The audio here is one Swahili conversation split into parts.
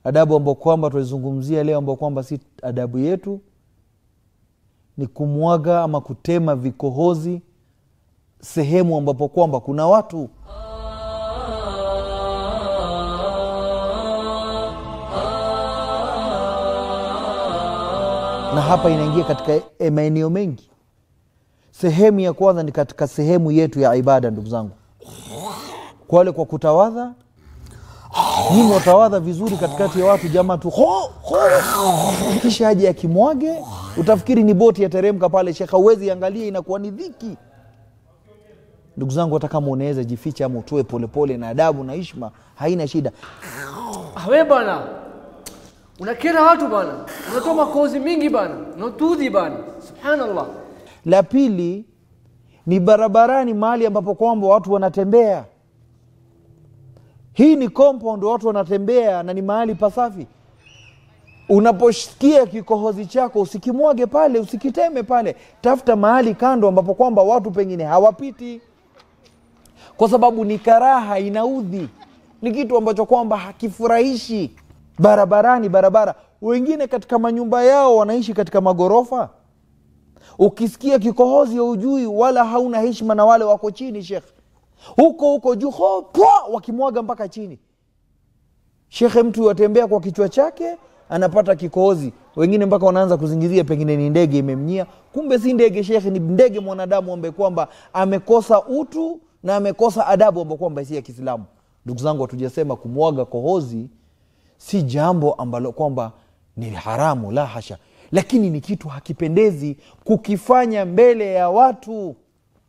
adabu ambao kwamba tunaizungumzia leo ambao kwamba si adabu yetu ni kumwaga ama kutema vikohozi sehemu ambapo kwamba kuna watu na hapa inaingia katika e- maeneo mengi sehemu ya kwanza ni katika sehemu yetu ya ibada ndugu zangu kwale kwa kutawadha nyinyi watawadha vizuri katikati ya watu jamaa tu ho, ho. kisha aje akimwage utafikiri ni boti yateremka pale shekha uwezi angalia inakuwa ni dhiki ndugu zangu hata kama unaweza jificha ama utoe polepole na adabu na ishma haina shida Ah, we bana unakera watu bana unatoa makozi mingi bana unatudhi bana subhanallah la pili ni barabarani mahali ambapo kwamba watu wanatembea hii ni compound watu wanatembea na ni mahali pasafi unaposikia kikohozi chako usikimwage pale usikiteme pale tafuta mahali kando ambapo kwamba watu pengine hawapiti kwa sababu ni karaha inaudhi ni kitu ambacho kwamba hakifurahishi barabarani barabara wengine katika manyumba yao wanaishi katika magorofa ukisikia kikohozi ujui wala hauna heshima na wale wako chini shekh huko huko juu ho, pwa, wakimwaga mpaka chini shekhe mtu watembea kwa kichwa chake anapata kikohozi wengine mpaka wanaanza kuzingizia pengine ni ndege imemnyia kumbe si ndege shekhe ni ndege mwanadamu ambaye kwamba amekosa utu na amekosa adabu ambayo kwamba si ya kiislamu ndugu zangu hatujasema kumwaga kohozi si jambo ambalo kwamba ni haramu la hasha lakini ni kitu hakipendezi kukifanya mbele ya watu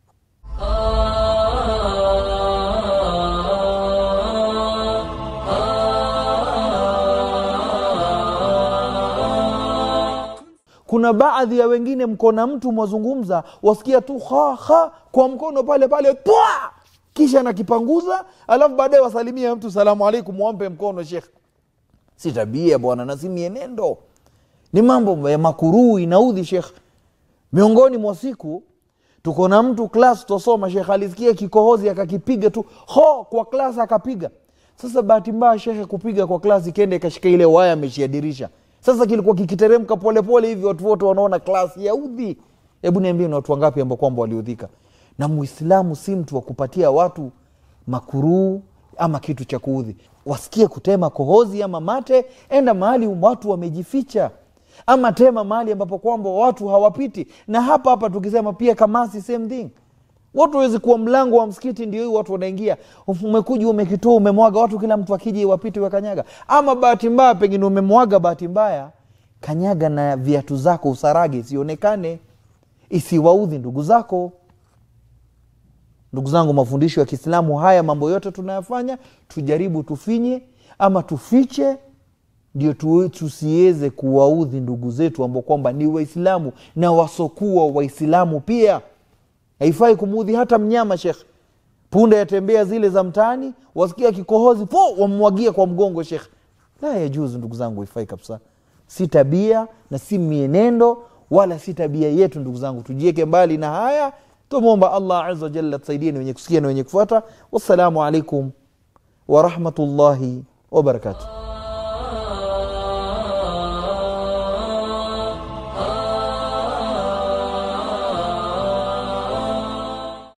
kuna baadhi ya wengine mko na mtu mwazungumza wasikia tu ha ha kwa mkono pale pale pwa kisha nakipanguza alafu baadaye wasalimia mtu salamu alaikum wampe mkono shekh si tabia bwana na si mienendo ni mambo ya makuruu inaudhi shekh miongoni mwa siku tuko na mtu klas tosoma shekh alisikia kikohozi akakipiga tu ho kwa klas akapiga sasa bahati mbaya shekhe kupiga kwa klas ikenda ikashika ile waya ameshia dirisha sasa kilikuwa kikiteremka polepole hivi watu wote wanaona klas yaudhi hebu niambie ni watu wangapi ambao kwamba waliudhika na muislamu si mtu wa kupatia watu makuruu ama kitu cha kuudhi wasikie kutema kohozi ama mate enda mahali watu wamejificha ama tema mahali ambapo kwamba watu hawapiti na hapa hapa tukisema pia kamasi same thing watu wawezi kuwa mlango wa msikiti ndio hii watu wanaingia umekuja umekitoa umemwaga watu kila mtu akija wapite wakanyaga ama bahati mbaya pengine umemwaga bahati mbaya kanyaga na viatu zako usarage isionekane isiwaudhi ndugu zako ndugu zangu mafundisho ya kiislamu haya mambo yote tunayafanya tujaribu tufinye ama tufiche ndio tu, tusiweze kuwaudhi ndugu zetu ambao kwamba ni waislamu na wasokuwa waislamu pia haifai kumuudhi hata mnyama shekh punda yatembea zile za mtaani wasikia kikohozi po wamwagia kwa mgongo shekh la yajuzu ndugu zangu haifai kabisa si tabia na si mienendo wala si tabia yetu ndugu zangu tujieke mbali na haya tumwomba allah aza wajalla tusaidie ni wenye kusikia na wenye kufuata wassalamu alaikum warahmatullahi wabarakatuh